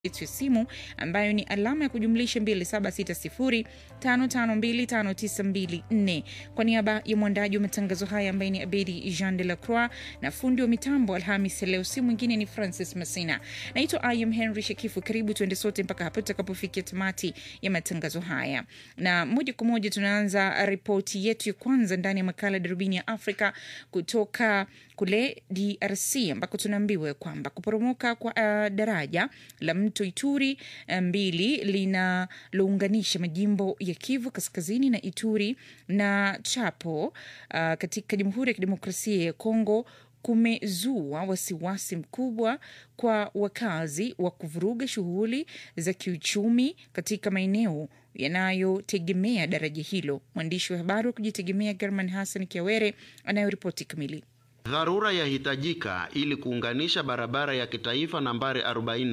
yetu ya simu ambayo ni alama ya kujumlisha 2760552594. Kwa niaba ya mwandaji wa matangazo haya ambaye ni Abedi Jean de la Croix na fundi wa mitambo Alhamis leo, si mwingine ni Francis Masina. Naitwa Im Henry Shakifu. Karibu tuende sote mpaka hapo tutakapofikia tamati ya matangazo haya, na moja kwa moja tunaanza ripoti yetu ya kwanza ndani ya makala Darubini ya Afrika kutoka kule DRC ambako tunaambiwa kwamba kuporomoka kwa uh, daraja la mto Ituri mbili linalounganisha majimbo ya Kivu Kaskazini na Ituri na Chapo uh, katika Jamhuri ya Kidemokrasia ya Kongo kumezua wasiwasi mkubwa kwa wakazi wa kuvuruga shughuli za kiuchumi katika maeneo yanayotegemea daraja hilo. Mwandishi wa habari wa kujitegemea German Hassan Kiawere anayoripoti kamili. Dharura yahitajika ili kuunganisha barabara ya kitaifa nambari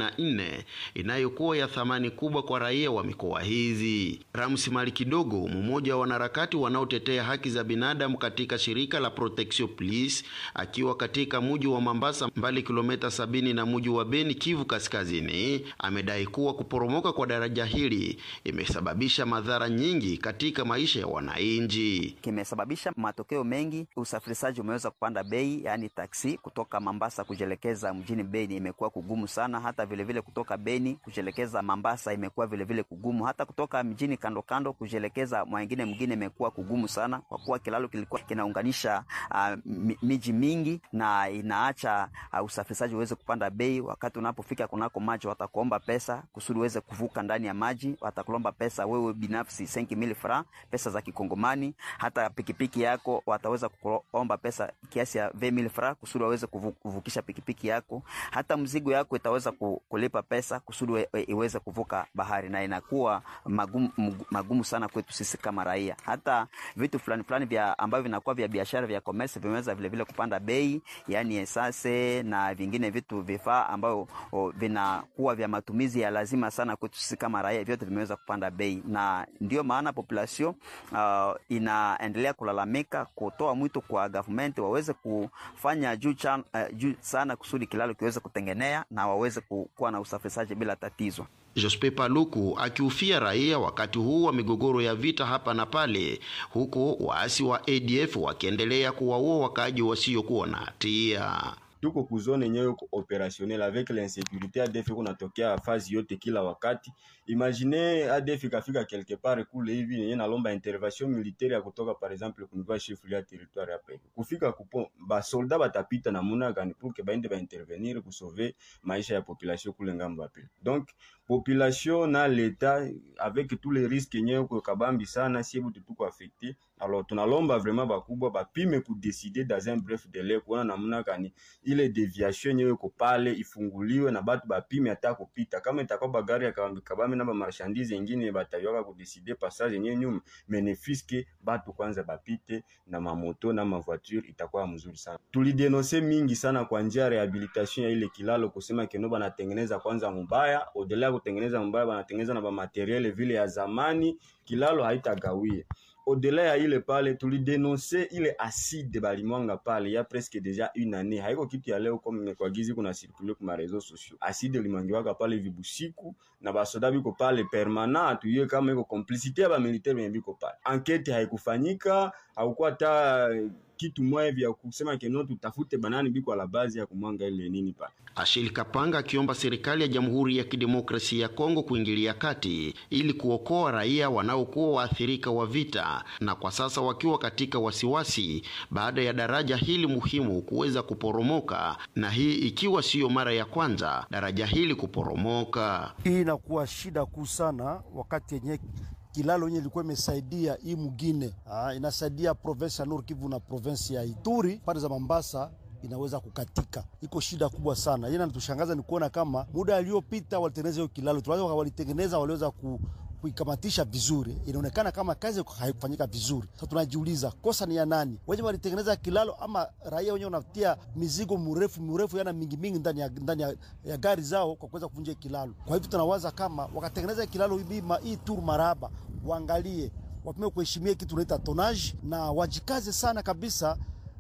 44 inayokuwa ya thamani kubwa kwa raia wa mikoa hizi. Ramsi Mali Kidogo, mmoja wa wanaharakati wanaotetea haki za binadamu katika shirika la Protection Police, akiwa katika muji wa Mambasa, mbali kilomita sabini na muji wa Beni, Kivu Kaskazini, amedai kuwa kuporomoka kwa daraja hili imesababisha madhara nyingi katika maisha ya wananchi. Kimesababisha matokeo mengi, usafirishaji umeweza kupanda bei yaani taksi kutoka Mambasa kujelekeza mjini Beni imekuwa kugumu sana. Hata vilevile vile kutoka Beni kujelekeza Mambasa imekuwa vilevile kugumu. Hata kutoka mjini kando kando kujelekeza mwingine mwingine imekuwa kugumu sana, kwa kuwa kilalo kilikuwa kinaunganisha uh, miji mingi na inaacha uh, usafirishaji uweze kupanda bei. Wakati unapofika kunako maji, watakuomba pesa kusudi uweze kuvuka ndani ya maji, watakulomba pesa wewe binafsi 5000 francs pesa za Kikongomani. Hata pikipiki yako wataweza kuomba pesa kiasi ya 20000 francs kusudi waweze kuvukisha pikipiki yako. Hata mzigo yako itaweza kulipa pesa kusudi iweze kuvuka bahari, na inakuwa magumu, magumu sana kwetu sisi kama raia. Hata vitu fulani fulani vya ambavyo vinakuwa vya biashara vya commerce vimeweza vile vile kupanda bei, yani esase na vingine vitu vifaa ambavyo vinakuwa vya matumizi ya lazima sana kwetu sisi kama raia, vyote vimeweza kupanda bei, na ndio maana population uh, inaendelea kulalamika, kutoa mwito kwa government waweze kufanya juu, chan, uh, juu sana kusudi kilalo kiweze kutengenea na waweze kuwa na usafirishaji bila tatizo. Jospe Paluku akiufia raia wakati huu wa migogoro ya vita hapa na pale, huku waasi wa ADF wakiendelea kuwaua wakaaji wasiokuwa na hatia. Tuko kuzone yenyewe ko operationnel avec l'insécurité ADF kunatokea fazi yote kila wakati. Imagine ADF ikafika quelque part kule hivi yenye nalomba intervention militaire ya kutoka par exemple kuniva chef ya territoire hapa hivi. Kufika kupo ba soldat batapita na muna gani pour que baende ba intervenir ku sauver maisha ya population kule ngambo hapo. Donc population na l'etat avec tous les risques yenyewe ko kabambi sana si butu tuko affecté. Alors tunalomba vraiment bakubwa bapime ku décider dans un bref délai kuona namna gani ile deviation yenyewe iko pale ifunguliwe na batu bapime hata kupita. Kama itakuwa bagari ya kabambi kabambi na ba marchandise nyingine batayoka ku décider passage yenyewe nyuma benefiske batu kwanza bapite na mamoto na mavoiture itakuwa mzuri sana. Tulidenonse mingi sana kwa njia ya rehabilitation ya ile kilalo kusema keno banatengeneza kwanza mubaya, odela kutengeneza mubaya banatengeneza na ba materiel vile ya zamani, kilalo haitagawie Au-delà ya ile pale tulidenonse ile acide balimwanga pale ya presque deja une année, haiko kitu ya leo comme kwa gizi kuna circule kwa réseaux sociaux. Acide limwangiwaka pale vibusiku na basoda biko pale permanent, tuye kama iko complicité ya ba militaire wenye biko pale. Enquête haikufanyika, haukuwa hata kitu moja vya kusema keno tutafute banani biko la bazi ya kumwanga ile nini pale. Ashili Kapanga akiomba serikali ya Jamhuri ya Kidemokrasia ya Kongo kuingilia kati ili kuokoa raia wanaokuwa waathirika wa vita na kwa sasa wakiwa katika wasiwasi baada ya daraja hili muhimu kuweza kuporomoka, na hii ikiwa siyo mara ya kwanza daraja hili kuporomoka. Hii inakuwa shida kuu sana wakati yenye kilalo yenye ilikuwa imesaidia hii mugine ah, inasaidia province ya Nord Kivu na province ya Ituri pande za Mambasa inaweza kukatika, iko shida kubwa sana. Yeye anatushangaza ni kuona kama muda aliyopita walitengeneza hiyo kilalo, tunaweza walitengeneza, waliweza ku kuikamatisha vizuri, inaonekana kama kazi haikufanyika vizuri. Sasa tunajiuliza kosa ni ya nani? Wenye walitengeneza kilalo ama raia wenyewe wanatia mizigo mrefu mrefu, yana mingi mingi ndani ya, ndani ya, ya gari zao kwa kuweza kuvunja kilalo. Kwa hivyo tunawaza kama wakatengeneza kilalo hii tur maraba, waangalie wapime kuheshimia kitu tunaita tonage na wajikaze sana kabisa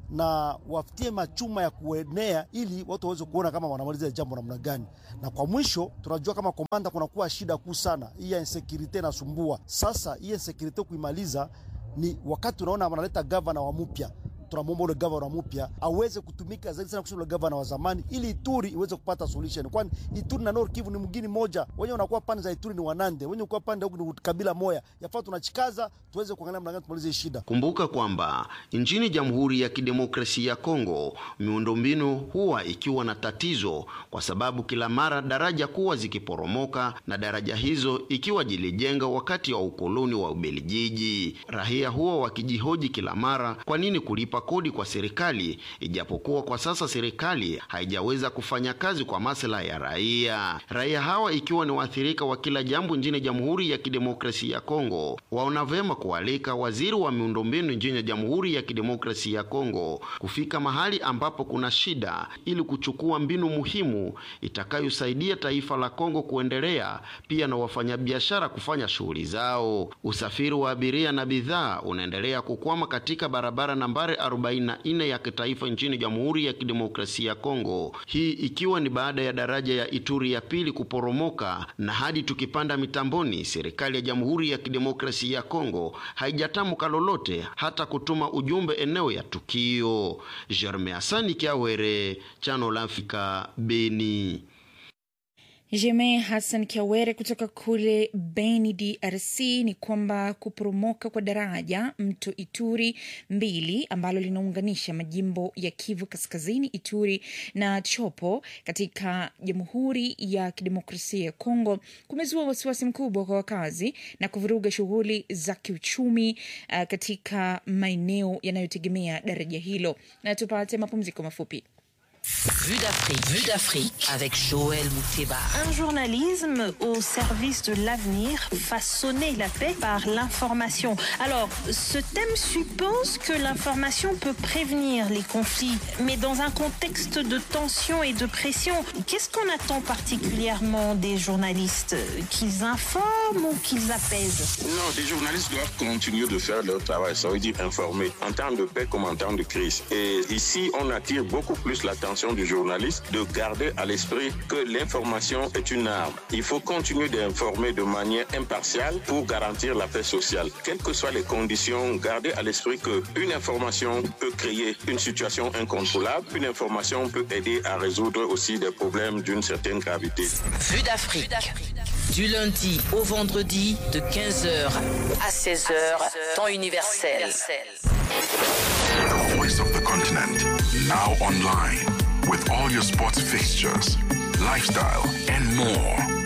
na wafutie machuma ya kuenea, ili watu waweze kuona kama wanamaliza jambo namna gani. Na kwa mwisho, tunajua kama komanda, kunakuwa shida kuu sana, hii ya insecurity inasumbua. Sasa hii insecurity kuimaliza ni wakati unaona wanaleta gavana wa mpya tunamwomba ule gavana mpya aweze kutumika zaidi sana kushinda ule gavana wa zamani, ili Ituri iweze kupata solution, kwani Ituri na Nord Kivu ni mgini moja. Wenye wanakuwa pande za Ituri ni Wanande, wenye kuwa pande huku ni kabila moya. Yafaa tunachikaza tuweze kuangalia namna gani tumalize shida. Kumbuka kwamba nchini Jamhuri ya Kidemokrasia ya Kongo miundombinu huwa ikiwa na tatizo, kwa sababu kila mara daraja kuwa zikiporomoka na daraja hizo ikiwa jilijenga wakati wa ukoloni wa Ubelgiji. Raia huwa wakijihoji kila mara kwa nini kulipa kodi kwa serikali, ijapokuwa kwa sasa serikali haijaweza kufanya kazi kwa maslahi ya raia. Raia hawa ikiwa ni waathirika wa kila jambo nchini Jamhuri ya Kidemokrasia ya Kongo, waona vema kualika waziri wa miundombinu nchini Jamhuri ya Kidemokrasia ya Kongo kufika mahali ambapo kuna shida ili kuchukua mbinu muhimu itakayosaidia taifa la Kongo kuendelea, pia na wafanyabiashara kufanya shughuli zao. Usafiri wa abiria na bidhaa unaendelea kukwama katika barabara nambari 44 ya kitaifa nchini Jamhuri ya Kidemokrasia ya Kongo, hii ikiwa ni baada ya daraja ya Ituri ya pili kuporomoka, na hadi tukipanda mitamboni, serikali ya Jamhuri ya Kidemokrasia ya Kongo haijatamka lolote hata kutuma ujumbe eneo ya tukio. Jerme Asani Kiawere, Chano la Afrika, Beni. Jeme Hassan Kiawere kutoka kule Beni, DRC, ni kwamba kuporomoka kwa daraja mto Ituri mbili ambalo linaunganisha majimbo ya Kivu Kaskazini, Ituri na Chopo katika Jamhuri ya Kidemokrasia ya Kongo kumezua wasiwasi mkubwa kwa wakazi na kuvuruga shughuli za kiuchumi uh, katika maeneo yanayotegemea daraja hilo. Na tupate mapumziko mafupi. Vue d'Afrique. Vue d'Afrique avec Joël Mouteba. Un journalisme au service de l'avenir, façonner la paix par l'information. Alors, ce thème suppose que l'information peut prévenir les conflits, mais dans un contexte de tension et de pression. Qu'est-ce qu'on attend particulièrement des journalistes Qu'ils informent ou qu'ils apaisent Non, les journalistes doivent continuer de faire leur travail, ça veut dire informer, en temps de paix comme en temps de crise. Et ici, on attire beaucoup plus l'attention du journaliste de garder à l'esprit que l'information est une arme. Il faut continuer d'informer de manière impartiale pour garantir la paix sociale. Quelles que soient les conditions, garder à l'esprit qu'une information peut créer une situation incontrôlable. Une information peut aider à résoudre aussi des problèmes d'une certaine gravité. Vue d'Afrique. Du lundi au vendredi de 15h à 16h, temps universel. The voice of the continent. Now online. With all your sports fixtures, lifestyle, and more.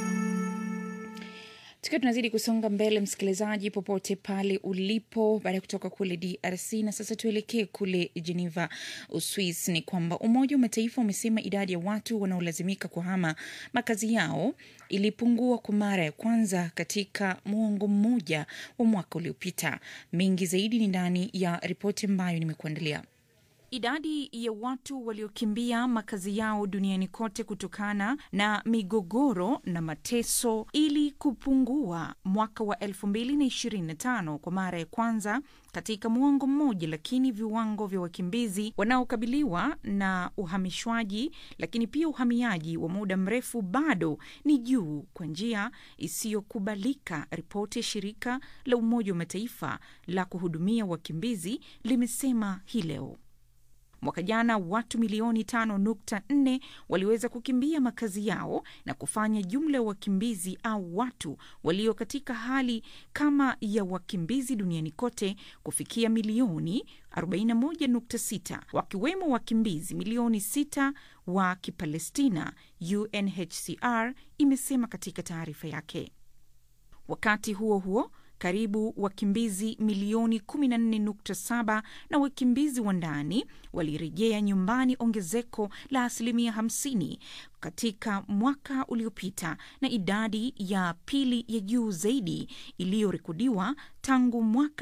Tukiwa tunazidi kusonga mbele, msikilizaji, popote pale ulipo, baada ya kutoka kule DRC na sasa tuelekee kule Geneva, Uswis, ni kwamba Umoja wa Mataifa umesema idadi ya watu wanaolazimika kuhama makazi yao ilipungua kwa mara ya kwanza katika muongo mmoja wa mwaka uliopita. Mengi zaidi ni ndani ya ripoti ambayo nimekuandalia. Idadi ya watu waliokimbia makazi yao duniani kote kutokana na migogoro na mateso ili kupungua mwaka wa 2025 kwa mara ya kwanza katika muongo mmoja, lakini viwango vya wakimbizi wanaokabiliwa na uhamishwaji, lakini pia uhamiaji wa muda mrefu bado ni juu kwa njia isiyokubalika. Ripoti ya shirika la Umoja wa Mataifa la kuhudumia wakimbizi limesema hii leo. Mwaka jana watu milioni 5.4 waliweza kukimbia makazi yao na kufanya jumla ya wakimbizi au watu walio katika hali kama ya wakimbizi duniani kote kufikia milioni 41.6 wakiwemo wakimbizi milioni 6 wa Kipalestina, UNHCR imesema katika taarifa yake. Wakati huo huo karibu wakimbizi milioni 14.7 na wakimbizi wa ndani walirejea nyumbani, ongezeko la asilimia 50 katika mwaka uliopita, na idadi ya pili ya juu zaidi iliyorekodiwa tangu mwaka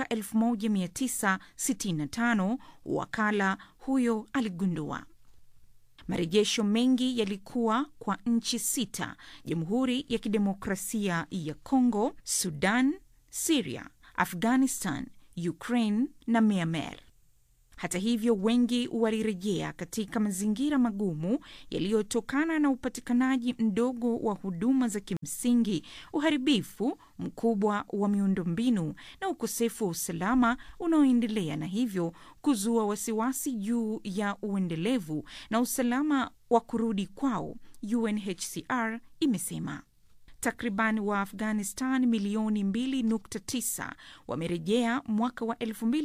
1965, wakala huyo aligundua. Marejesho mengi yalikuwa kwa nchi sita: Jamhuri ya Kidemokrasia ya Kongo, Sudan, Syria, Afghanistan, Ukraine na Myanmar. Hata hivyo, wengi walirejea katika mazingira magumu yaliyotokana na upatikanaji mdogo wa huduma za kimsingi, uharibifu mkubwa wa miundombinu na ukosefu wa usalama unaoendelea, na hivyo kuzua wasiwasi juu ya uendelevu na usalama wa kurudi kwao, UNHCR imesema. Takriban wa Afghanistan milioni 2.9 wamerejea mwaka wa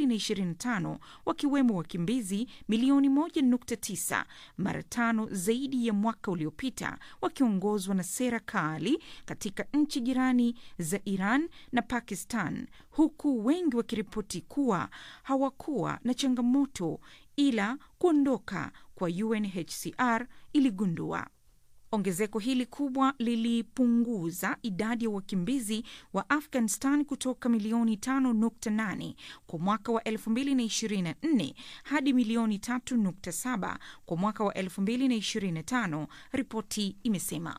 2025 wakiwemo wakimbizi milioni 1.9, mara tano zaidi ya mwaka uliopita, wakiongozwa na sera kali katika nchi jirani za Iran na Pakistan, huku wengi wakiripoti kuwa hawakuwa na changamoto ila kuondoka kwa UNHCR iligundua. Ongezeko hili kubwa lilipunguza idadi ya wakimbizi wa Afghanistan kutoka milioni 5.8 kwa mwaka wa 2024 hadi milioni 3.7 kwa mwaka wa 2025, ripoti imesema.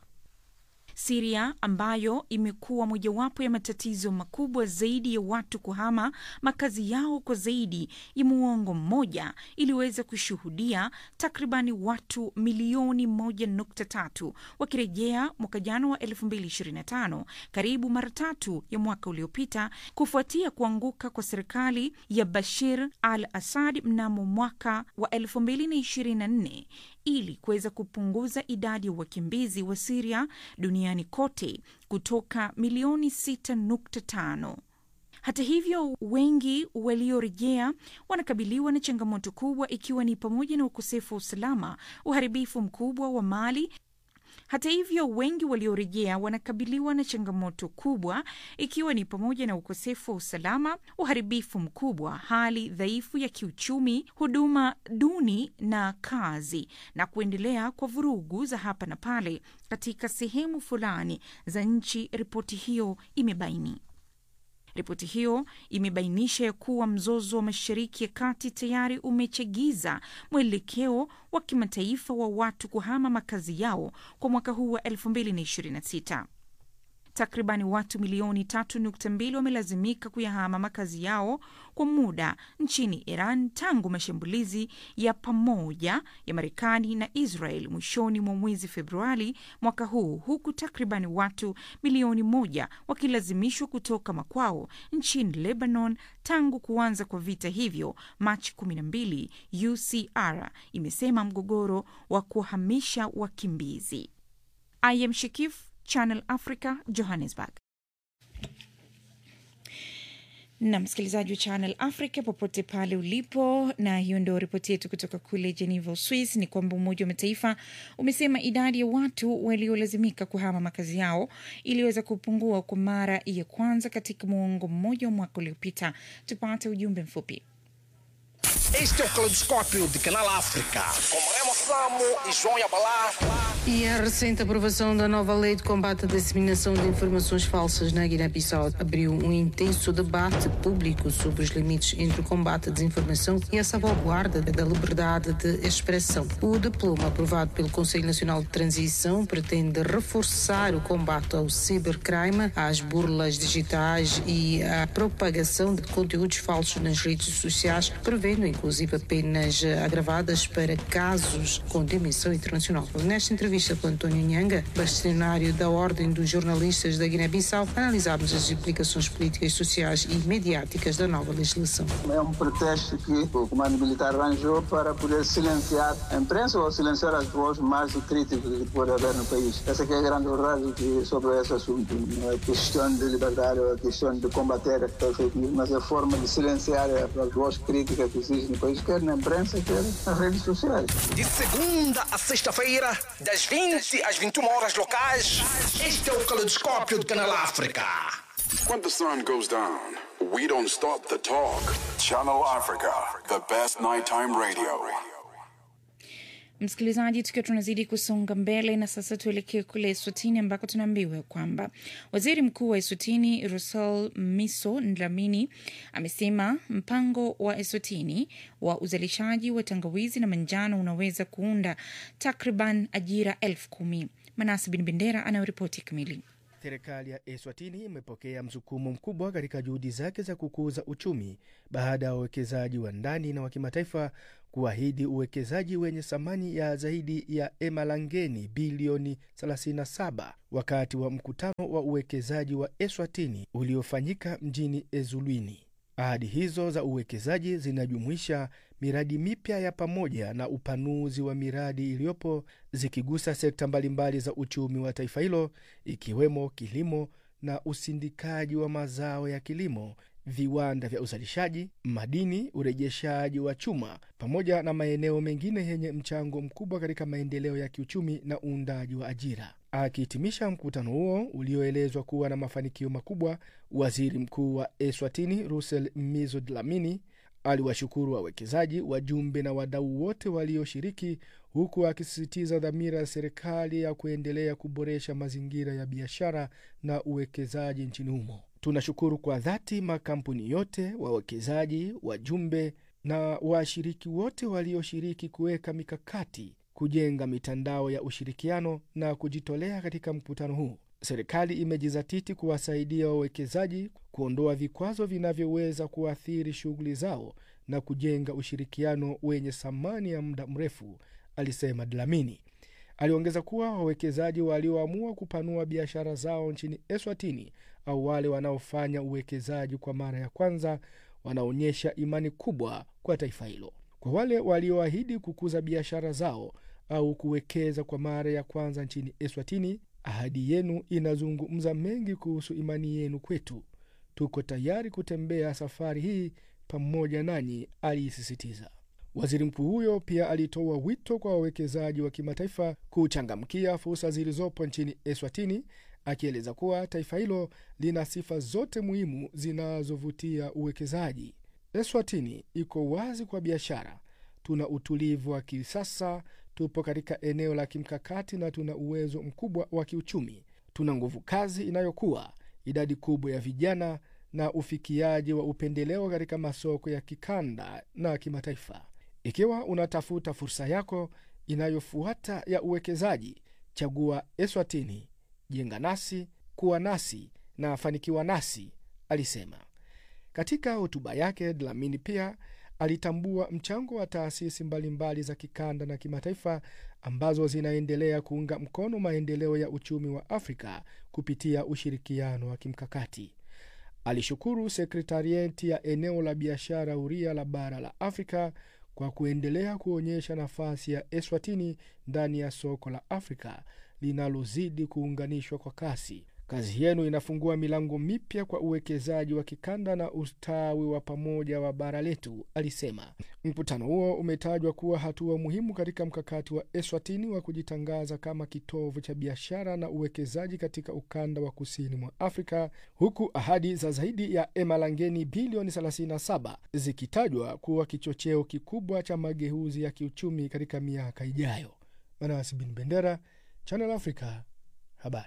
Siria ambayo imekuwa mojawapo ya matatizo makubwa zaidi ya watu kuhama makazi yao kwa zaidi ya muongo mmoja, iliweza kushuhudia takribani watu milioni 1.3 wakirejea mwaka jana wa 2025, karibu mara tatu ya mwaka uliopita, kufuatia kuanguka kwa serikali ya Bashir al Assad mnamo mwaka wa 2024 ili kuweza kupunguza idadi ya wakimbizi wa Siria duniani kote kutoka milioni 6.5. Hata hivyo, wengi waliorejea wanakabiliwa na changamoto kubwa, ikiwa ni pamoja na ukosefu wa usalama, uharibifu mkubwa wa mali hata hivyo wengi waliorejea wanakabiliwa na changamoto kubwa ikiwa ni pamoja na ukosefu wa usalama, uharibifu mkubwa, hali dhaifu ya kiuchumi, huduma duni na kazi, na kuendelea kwa vurugu za hapa na pale katika sehemu fulani za nchi, ripoti hiyo imebaini. Ripoti hiyo imebainisha ya kuwa mzozo wa Mashariki ya Kati tayari umechagiza mwelekeo wa kimataifa wa watu kuhama makazi yao kwa mwaka huu wa 2026. Takribani watu milioni 3.2 wamelazimika kuyahama makazi yao kwa muda nchini Iran tangu mashambulizi ya pamoja ya Marekani na Israel mwishoni mwa mwezi Februari mwaka huu, huku takribani watu milioni moja wakilazimishwa kutoka makwao nchini Lebanon tangu kuanza kwa vita hivyo Machi 12, UCR imesema mgogoro wa kuhamisha wakimbizi. I am Shakif, Channel Africa, Johannesburg. na msikilizaji wa Channel Africa popote pale ulipo, na hiyo ndio ripoti yetu kutoka kule Geneva, Uswis. Ni kwamba Umoja wa Mataifa umesema idadi ya watu waliolazimika kuhama makazi yao iliweza kupungua kwa mara ya kwanza katika muongo mmoja wa mwaka uliopita. Tupate ujumbe mfupi. Este é o Caleidoscópio de Canal África, com Remo Samo e João Yabalá. E a recente aprovação da nova lei de combate à disseminação de informações falsas na Guiné-Bissau abriu um intenso debate público sobre os limites entre o combate à desinformação e a salvaguarda da liberdade de expressão. O diploma aprovado pelo Conselho Nacional de Transição pretende reforçar o combate ao cibercrime, às burlas digitais e à propagação de conteúdos falsos nas redes sociais, prevendo inclusive penas agravadas para casos com dimensão internacional. Nesta entrevista com António Nhanga, bastonário da Ordem dos Jornalistas da Guiné-Bissau, analisámos as implicações políticas, sociais e mediáticas da nova legislação. É um pretexto que o comando militar arranjou para poder silenciar a imprensa ou silenciar as vozes mais críticas que pode haver no país. Essa que é a grande verdade que sobre esse assunto. Não é questão de liberdade, ou é questão de combater a fake news, mas é a forma de silenciar as vozes críticas que existem no país, quer na imprensa, quer nas redes sociais. De segunda a sexta-feira, das 20 às 21 horas locais, este é o Caleidoscópio de Canal África. When the sun goes down, we don't stop the talk. Channel Africa, the best nighttime radio. Msikilizaji, tukiwa tunazidi kusonga mbele na sasa tuelekee kule Eswatini ambako tunaambiwa kwamba waziri mkuu wa Eswatini Russell Miso Dlamini amesema mpango wa Eswatini wa uzalishaji wa tangawizi na manjano unaweza kuunda takriban ajira elfu kumi. Manasi Bin Bendera anayoripoti kamili. Serikali ya Eswatini imepokea msukumo mkubwa katika juhudi zake za kukuza uchumi baada ya wawekezaji wa ndani na wa kimataifa kuahidi uwekezaji wenye thamani ya zaidi ya emalangeni bilioni 37 wakati wa mkutano wa uwekezaji wa Eswatini uliofanyika mjini Ezulwini. Ahadi hizo za uwekezaji zinajumuisha miradi mipya ya pamoja na upanuzi wa miradi iliyopo zikigusa sekta mbalimbali za uchumi wa taifa hilo ikiwemo kilimo na usindikaji wa mazao ya kilimo, viwanda vya uzalishaji, madini, urejeshaji wa chuma, pamoja na maeneo mengine yenye mchango mkubwa katika maendeleo ya kiuchumi na uundaji wa ajira. Akihitimisha mkutano huo ulioelezwa kuwa na mafanikio makubwa, waziri mkuu wa Eswatini Russell Mizo Dlamini aliwashukuru wawekezaji, wajumbe na wadau wote walioshiriki, huku akisisitiza dhamira ya serikali ya kuendelea kuboresha mazingira ya biashara na uwekezaji nchini humo. Tunashukuru kwa dhati makampuni yote, wawekezaji, wajumbe na washiriki wote walioshiriki kuweka mikakati, kujenga mitandao ya ushirikiano na kujitolea katika mkutano huu. Serikali imejizatiti kuwasaidia wawekezaji kuondoa vikwazo vinavyoweza kuathiri shughuli zao na kujenga ushirikiano wenye thamani ya muda mrefu, alisema Dlamini. Aliongeza kuwa wawekezaji walioamua kupanua biashara zao nchini Eswatini au wale wanaofanya uwekezaji kwa mara ya kwanza wanaonyesha imani kubwa kwa taifa hilo. Kwa wale walioahidi kukuza biashara zao au kuwekeza kwa mara ya kwanza nchini Eswatini, ahadi yenu inazungumza mengi kuhusu imani yenu kwetu. Tuko tayari kutembea safari hii pamoja nanyi, aliisisitiza. Waziri mkuu huyo pia alitoa wito kwa wawekezaji wa kimataifa kuchangamkia fursa zilizopo nchini Eswatini, akieleza kuwa taifa hilo lina sifa zote muhimu zinazovutia uwekezaji. Eswatini iko wazi kwa biashara, tuna utulivu wa kisasa, tupo katika eneo la kimkakati na tuna uwezo mkubwa wa kiuchumi. Tuna nguvu kazi inayokuwa, idadi kubwa ya vijana na ufikiaji wa upendeleo katika masoko ya kikanda na kimataifa. Ikiwa unatafuta fursa yako inayofuata ya uwekezaji, chagua Eswatini. Jenga nasi, kuwa nasi na fanikiwa nasi, alisema. Katika hotuba yake, Dlamini pia alitambua mchango wa taasisi mbalimbali za kikanda na kimataifa ambazo zinaendelea kuunga mkono maendeleo ya uchumi wa Afrika kupitia ushirikiano wa kimkakati. Alishukuru sekretarieti ya eneo la biashara huria la bara la Afrika kwa kuendelea kuonyesha nafasi ya Eswatini ndani ya soko la Afrika linalozidi kuunganishwa kwa kasi. Kazi yenu inafungua milango mipya kwa uwekezaji wa kikanda na ustawi wa pamoja wa bara letu, alisema. Mkutano huo umetajwa kuwa hatua muhimu katika mkakati wa Eswatini wa kujitangaza kama kitovu cha biashara na uwekezaji katika ukanda wa kusini mwa Afrika, huku ahadi za zaidi ya emalangeni bilioni 37 zikitajwa kuwa kichocheo kikubwa cha mageuzi ya kiuchumi katika miaka ijayo. Manasi Bin Bendera, Channel Africa, habari.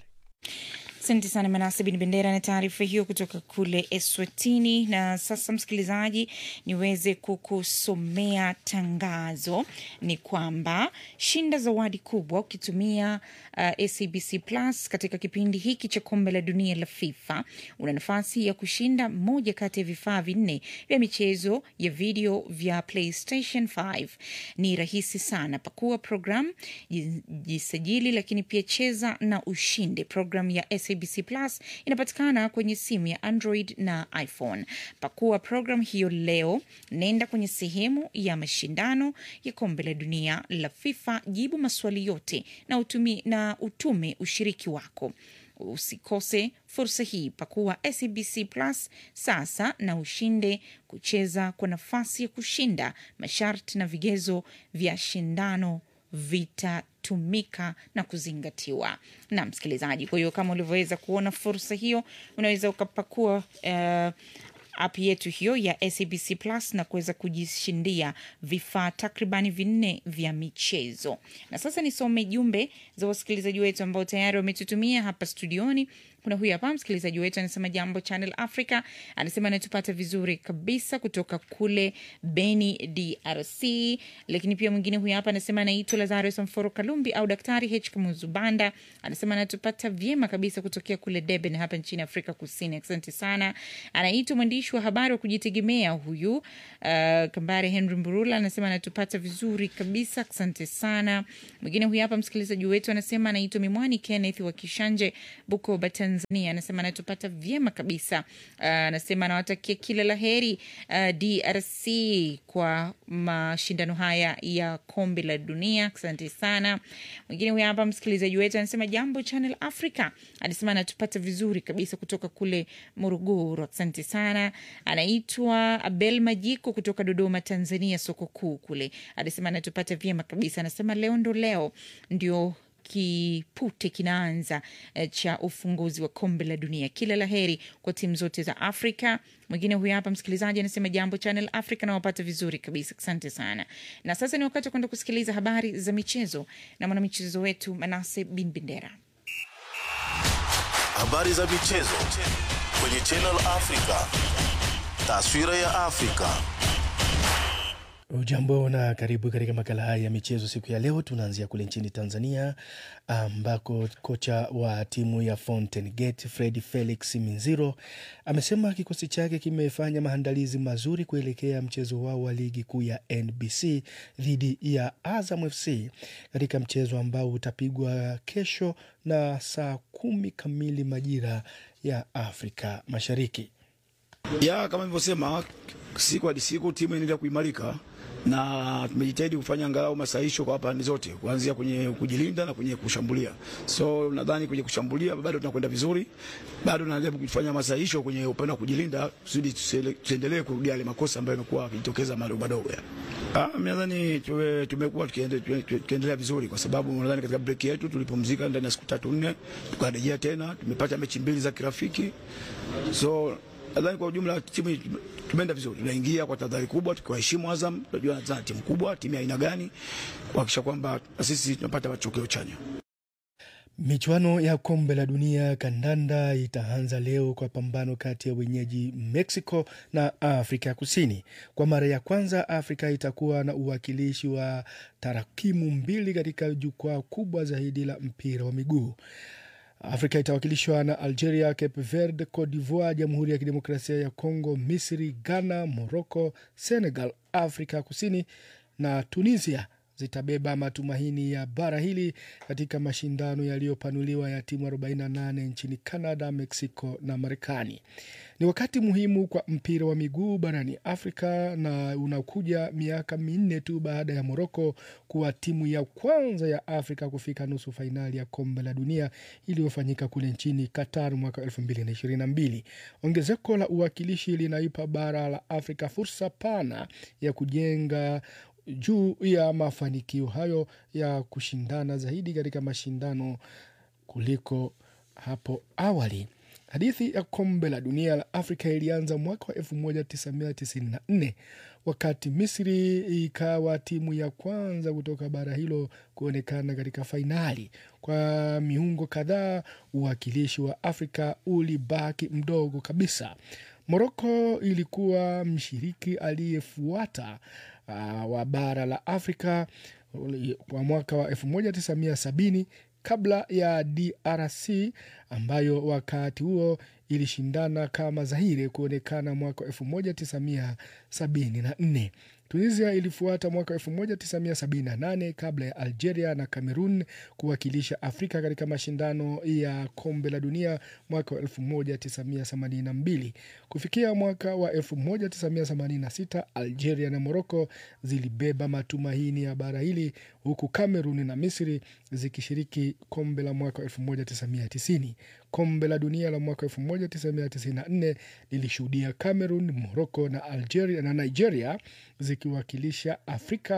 Asante sana Manase Bin Bendera na taarifa hiyo kutoka kule Eswatini. Na sasa, msikilizaji, niweze kukusomea tangazo. Ni kwamba shinda zawadi kubwa ukitumia uh, SABC Plus katika kipindi hiki cha kombe la dunia la FIFA. Una nafasi ya kushinda moja kati ya vifaa vinne vya michezo ya video vya PlayStation 5. Ni rahisi sana, pakua program, jisajili, lakini pia cheza na ushinde. Program ya SABC Plus inapatikana kwenye simu ya Android na iPhone. Pakua program hiyo leo, nenda kwenye sehemu ya mashindano ya kombe la dunia la FIFA, jibu maswali yote na utumi, na utume ushiriki wako. Usikose fursa hii. Pakua SABC Plus sasa na ushinde kucheza kwa nafasi ya kushinda. Masharti na vigezo vya shindano vitatumika na kuzingatiwa na msikilizaji. Kwa hiyo kama ulivyoweza kuona fursa hiyo, unaweza ukapakua uh, app yetu hiyo ya SABC Plus na kuweza kujishindia vifaa takribani vinne vya michezo. Na sasa nisome jumbe za wasikilizaji wetu ambao tayari wametutumia hapa studioni. Kuna huyu hapa msikilizaji wetu anasema jambo Channel Africa, anasema anatupata vizuri kabisa kutoka kule Beni, DRC. Lakini pia mwingine huyu hapa anasema anaitwa Lazarus Mforo Kalumbi au Daktari H Kamuzubanda, anasema anatupata vyema kabisa kutokea kule Durban hapa nchini Afrika Kusini. Asante sana. Anaitwa mwandishi wa habari wa kujitegemea huyu uh, Kambare Henry Mburula anasema anatupata vizuri kabisa, asante sana. Mwingine huyu hapa msikilizaji wetu anasema anaitwa Mimwani Kenneth wa Kishanje, Bukoba, Tanzania. Anasema anatupata vyema kabisa. Uh, anasema anawatakia kila la heri uh, DRC kwa mashindano haya ya kombe la dunia. Asante sana. Mwingine huyu hapa msikilizaji wetu anasema jambo Channel Africa, anasema anatupata vizuri kabisa kutoka kule Morogoro. Asante sana. Anaitwa Abel Majiko kutoka Dodoma, Tanzania, soko kuu kule. Anasema anatupata vyema kabisa. Anasema leo ndo leo ndio kipute kinaanza eh, cha ufunguzi wa kombe la dunia. Kila la heri kwa timu zote za Afrika. Mwingine huyu hapa msikilizaji anasema jambo Channel Africa, nawapata vizuri kabisa, asante sana. Na sasa ni wakati wa kwenda kusikiliza habari za michezo na mwanamichezo wetu Manase Bin Bendera. Habari za michezo kwenye Channel Africa. Taswira ya Afrika. Ujambo na karibu katika makala haya ya michezo siku ya leo. Tunaanzia kule nchini Tanzania ambako kocha wa timu ya Fountain Gate Fred Felix Minziro amesema kikosi chake kimefanya maandalizi mazuri kuelekea mchezo wao wa ligi kuu ya NBC dhidi ya Azam FC katika mchezo ambao utapigwa kesho na saa kumi kamili majira ya Afrika Mashariki. ya kama nilivyosema, siku hadi siku timu inaendelea kuimarika na tumejitahidi kufanya angalau masahisho kwa pande zote, kuanzia kwenye kujilinda na kwenye kushambulia. So nadhani kwenye kushambulia bado tunakwenda vizuri, bado tunajaribu kufanya masahisho kwenye upande wa kujilinda, kusudi tusiendelee kurudia yale makosa ambayo yamekuwa yakijitokeza madogo madogo. Ah, mimi nadhani tuwe- tumekuwa tukiende- tuwe- tukiendelea vizuri, kwa sababu nadhani katika break yetu tulipumzika ndani ya siku tatu nne, tukarejea tena, tumepata mechi mbili za kirafiki so nadhani kwa ujumla timu tumeenda vizuri, tunaingia kwa tahadhari kubwa, tukiwaheshimu Azam. Tunajua Azam timu kubwa, timu ya aina gani, kuhakikisha kwamba na sisi tunapata matokeo chanya. Michuano ya kombe la dunia kandanda itaanza leo kwa pambano kati ya wenyeji Mexico na Afrika Kusini. Kwa mara ya kwanza, Afrika itakuwa na uwakilishi wa tarakimu mbili katika jukwaa kubwa zaidi la mpira wa miguu. Afrika itawakilishwa na Algeria, Cape Verde, Cote d'Ivoire, Jamhuri ya Kidemokrasia ya Kongo, Misri, Ghana, Morocco, Senegal, Afrika Kusini na Tunisia zitabeba matumaini ya bara hili katika mashindano yaliyopanuliwa ya timu 48 nchini Canada, Mexico na Marekani. Ni wakati muhimu kwa mpira wa miguu barani Afrika na unakuja miaka minne tu baada ya Moroko kuwa timu ya kwanza ya Afrika kufika nusu fainali ya kombe la dunia iliyofanyika kule nchini Qatar mwaka 2022. Ongezeko la uwakilishi linaipa bara la Afrika fursa pana ya kujenga juu ya mafanikio hayo ya kushindana zaidi katika mashindano kuliko hapo awali. Hadithi ya kombe la dunia la Afrika ilianza mwaka wa 1994 wakati Misri ikawa timu ya kwanza kutoka bara hilo kuonekana katika fainali. Kwa miungo kadhaa, uwakilishi wa Afrika ulibaki mdogo kabisa. Moroko ilikuwa mshiriki aliyefuata uh, wa bara la Afrika kwa mwaka wa 1970 kabla ya DRC ambayo wakati huo ilishindana kama Zaire kuonekana mwaka 1974. Tunisia ilifuata mwaka 1978 kabla ya Algeria na Cameroon kuwakilisha Afrika katika mashindano ya kombe la dunia mwaka wa 1982. Kufikia mwaka wa 1986 Algeria na Morocco zilibeba matumaini ya bara hili huku Cameroon na Misri zikishiriki kombe la mwaka 1990. Kombe la dunia la mwaka 1994 lilishuhudia Cameroon, Morocco na Algeria na Nigeria zikiwakilisha Afrika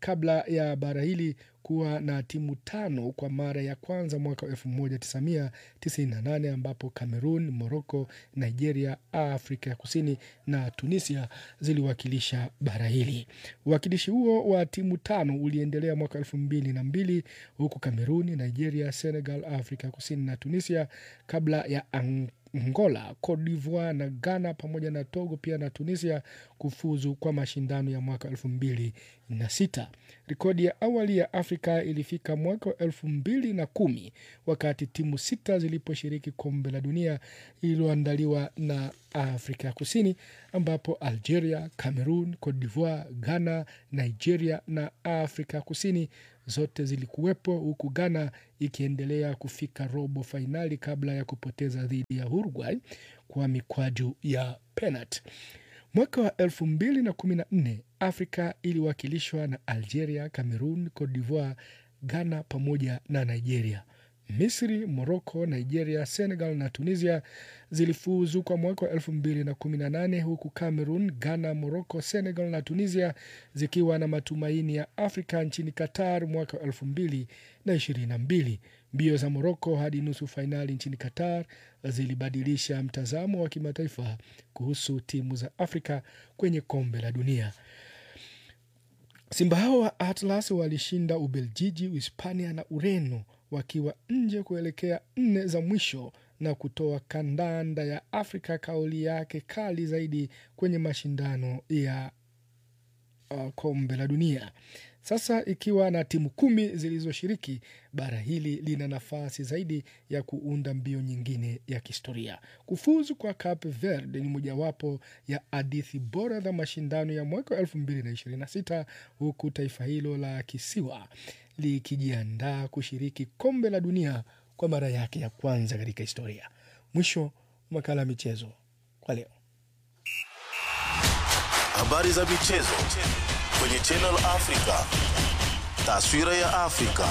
kabla ya bara hili kuwa na timu tano kwa mara ya kwanza mwaka 1998 ambapo Cameroon, Morocco, Nigeria, Afrika ya Kusini na Tunisia ziliwakilisha bara hili. Uwakilishi huo wa timu tano uliendelea mwaka elfu mbili na mbili huku Cameroon, Nigeria, Senegal, Afrika ya Kusini na Tunisia kabla ya Angola, Cote d'Ivoire na Ghana pamoja na Togo pia na Tunisia kufuzu kwa mashindano ya mwaka elfu mbili na sita. Rekodi ya awali ya Afrika ilifika mwaka wa elfu mbili na kumi wakati timu sita ziliposhiriki kombe la dunia lililoandaliwa na Afrika ya Kusini, ambapo Algeria, Cameroon, Cote d'Ivoire, Ghana, Nigeria na Afrika ya Kusini zote zilikuwepo, huku Ghana ikiendelea kufika robo fainali kabla ya kupoteza dhidi ya Uruguay kwa mikwaju ya penalti. Mwaka wa elfu mbili na kumi na nne Afrika iliwakilishwa na Algeria, Cameroon, Cote d'Ivoire, Ghana pamoja na Nigeria. Misri, Morocco, Nigeria, Senegal na Tunisia zilifuzu kwa mwaka wa elfu mbili na kumi na nane huku Cameroon, Ghana, Morocco, Senegal na Tunisia zikiwa na matumaini ya Afrika nchini Qatar mwaka wa elfu mbili na ishirini na mbili. Mbio za Morocco hadi nusu fainali nchini Qatar zilibadilisha mtazamo wa kimataifa kuhusu timu za Afrika kwenye kombe la dunia. Simba hao wa Atlas walishinda Ubeljiji, Uhispania na Ureno wakiwa nje kuelekea nne za mwisho na kutoa kandanda ya Afrika kauli yake kali zaidi kwenye mashindano ya uh, kombe la dunia. Sasa ikiwa na timu kumi zilizoshiriki, bara hili lina nafasi zaidi ya kuunda mbio nyingine ya kihistoria. Kufuzu kwa Cape Verde ni mojawapo ya hadithi bora za mashindano ya mwaka wa elfu mbili na ishirini na sita huku taifa hilo la kisiwa likijiandaa kushiriki kombe la dunia kwa mara yake ya kwanza katika historia. Mwisho makala ya michezo kwa leo. Habari za michezo kwenye Channel Africa. Taswira ya Afrika.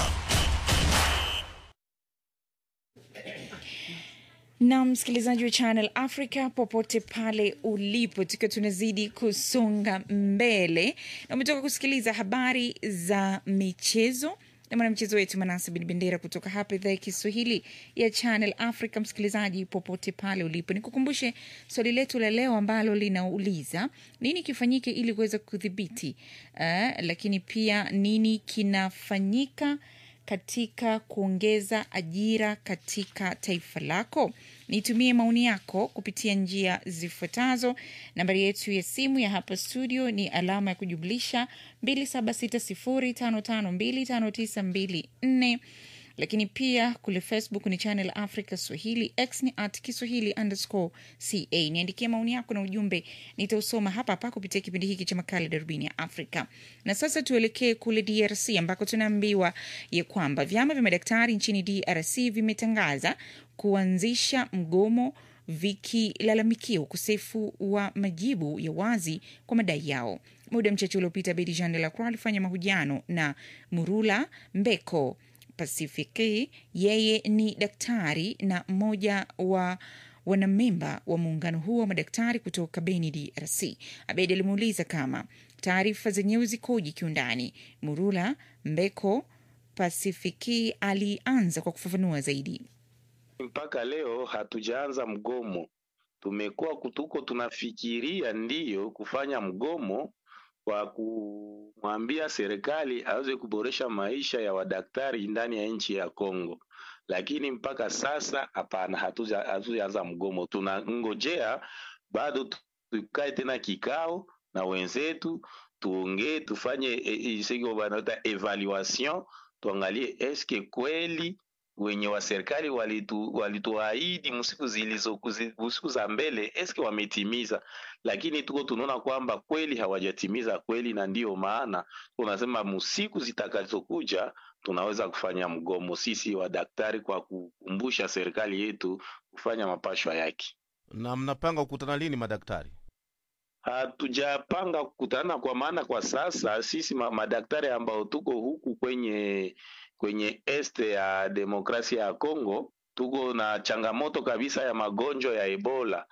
na msikilizaji wa Channel Africa popote pale ulipo, tukiwa tunazidi kusonga mbele, na umetoka kusikiliza habari za michezo na mwanamchezo wetu Manasa Bin Bendera kutoka hapa idhaa ya Kiswahili ya Channel Africa. Msikilizaji popote pale ulipo, nikukumbushe swali letu la leo ambalo linauliza nini kifanyike ili kuweza kudhibiti uh, lakini pia nini kinafanyika katika kuongeza ajira katika taifa lako. Nitumie maoni yako kupitia njia zifuatazo. Nambari yetu ya simu ya hapa studio ni alama ya kujumlisha 276055259254 lakini pia kule Facebook ni Channel Africa Swahili, X ni at Kiswahili underscore ca. Niandikie maoni yako na ujumbe, nitausoma hapa hapa kupitia kipindi hiki cha makala Darubini ya Afrika. Na sasa tuelekee kule DRC ambako tunaambiwa ya kwamba vyama vya madaktari nchini DRC vimetangaza kuanzisha mgomo vikilalamikia ukosefu wa majibu ya wazi kwa madai yao. Muda mchache uliopita, Bedi Jean de la Croix alifanya mahojiano na Murula Mbeko Pasifiki. Yeye ni daktari na mmoja wa wanamemba wa muungano huo wa madaktari kutoka Beni, DRC. Abedi alimuuliza kama taarifa zenyewe zikoje kiundani. Murula Mbeko Pasifiki alianza kwa kufafanua zaidi. Mpaka leo hatujaanza mgomo, tumekuwa kutuko tunafikiria ndiyo kufanya mgomo wa kumwambia serikali aweze kuboresha maisha ya wadaktari ndani ya nchi ya Kongo, lakini mpaka sasa hapana, hatujaanza mgomo. Tunangojea bado tukae tena kikao na wenzetu, tuongee, tufanye isiko wanaita evaluation, tuangalie eske kweli wenye wa serikali walitu walituahidi msiku zilizo siku za mbele eske wametimiza, lakini tuko tunaona kwamba kweli hawajatimiza kweli, na ndiyo maana tunasema msiku zitakazokuja tunaweza kufanya mgomo sisi wadaktari, kwa kukumbusha serikali yetu kufanya mapashwa yake. Na mnapanga kukutana lini madaktari? Hatujapanga kukutana, kwa maana kwa sasa sisi madaktari ambao tuko huku kwenye kwenye este ya demokrasia ya Kongo tuko na changamoto kabisa ya magonjwa ya Ebola,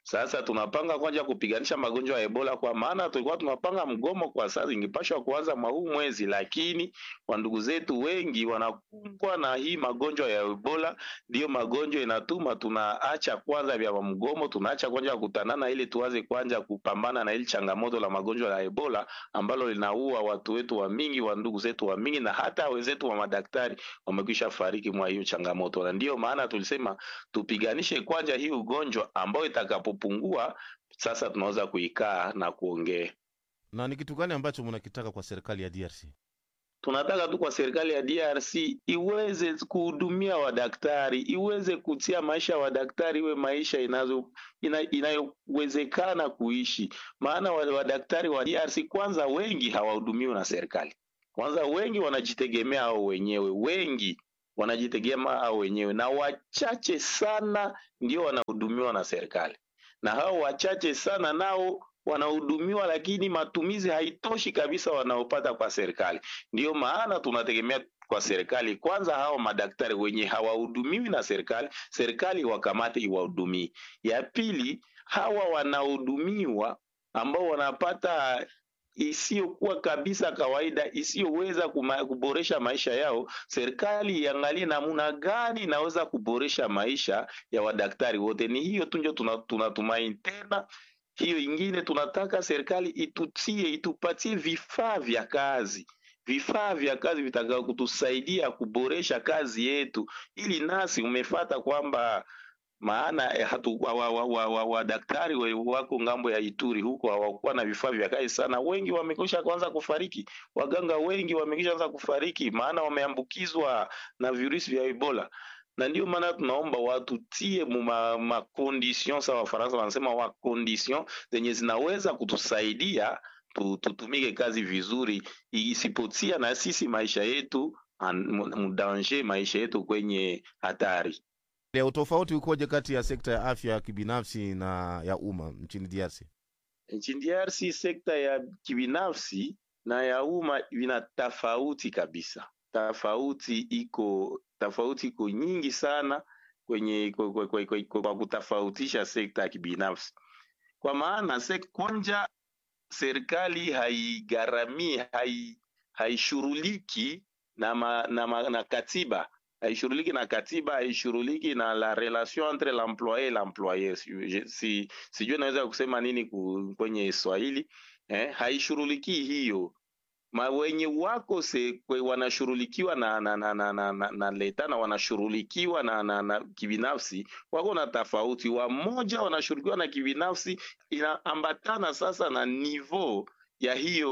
Sasa tunapanga kwanza kupiganisha magonjwa ya Ebola, kwa maana tulikuwa tunapanga mgomo kwa sasa, ingepashwa kuanza mwa huu mwezi, lakini wandugu zetu wengi wanakumbwa na hii magonjwa ya Ebola. Ndiyo magonjwa inatuma tunaacha kwanza vya mgomo, tunaacha kwanza kutanana, ili tuanze kwanza kupambana na hili changamoto la magonjwa ya Ebola ambalo linaua watu wetu wa mingi, wa ndugu zetu wa mingi, na hata wenzetu wa madaktari wamekwisha fariki mwa hiyo changamoto, na ndiyo maana tulisema tupiganishe kwanza hii ugonjwa ambayo itakapopungua sasa tunaweza kuikaa na kuongea. Na ni kitu gani ambacho mnakitaka kwa serikali ya DRC? Tunataka tu kwa serikali ya DRC iweze kuhudumia wadaktari, iweze kutia maisha ya wadaktari iwe maisha inazo ina, inayowezekana kuishi. Maana wa- wadaktari wa DRC kwanza wengi hawahudumiwi na serikali, kwanza wengi wanajitegemea hao wenyewe, wengi wanajitegemea hao wenyewe, na wachache sana ndio wanahudumiwa na serikali, na hao wachache sana nao wanahudumiwa, lakini matumizi haitoshi kabisa wanaopata kwa serikali. Ndiyo maana tunategemea kwa serikali kwanza, hao madaktari wenye hawahudumiwi na serikali, serikali wakamate iwahudumie. Ya pili, hawa wanahudumiwa ambao wanapata isiyokuwa kabisa kawaida, isiyoweza kuma- kuboresha maisha yao, serikali iangalie namna gani inaweza kuboresha maisha ya wadaktari wote. Ni hiyo tu ndio tuna- tunatumaini tena hiyo ingine tunataka serikali itutie itupatie vifaa vya kazi vifaa vya kazi vitakao kutusaidia kuboresha kazi yetu ili nasi umefata kwamba maana eh, hatu wa, wa, wa, wa, wa daktari wa, wako ngambo ya Ituri huko hawakuwa na vifaa vya kazi sana. Wengi wamekwisha kuanza kufariki, waganga wengi wamekwisha anza kufariki, maana wameambukizwa na virusi vya Ebola na ndio maana tunaomba watutie mu ma, ma condition sawa Wafaransa wanasema wa condition zenye zinaweza kutusaidia tu, tutumike kazi vizuri, isipotia na sisi maisha yetu an- mu- mudanger, maisha yetu kwenye hatari. Ya utofauti ukoje kati ya sekta ya afya ya kibinafsi na ya umma nchini DRC? Nchini DRC sekta ya kibinafsi na ya umma vina tofauti kabisa. Tofauti iko tofauti iko nyingi sana kwenye kwa, kwa, kwa, kwa, kwa, kwa kutofautisha sekta ya kibinafsi, kwa maana sek, kwanja serikali haigharamii hai, haishughuliki na, ma, na, ma, na katiba haishughuliki na katiba, haishughuliki na la relation entre l'employe et l'employeur. Si, si, sijui naweza kusema nini ku, kwenye Swahili eh, haishughulikii hiyo ma wenye wako se kwe wanashughulikiwa na na na na, na, na, na leta na wanashughulikiwa na, na, na kibinafsi wako na tofauti. Wamoja wanashughulikiwa na kibinafsi, inaambatana sasa na niveau ya hiyo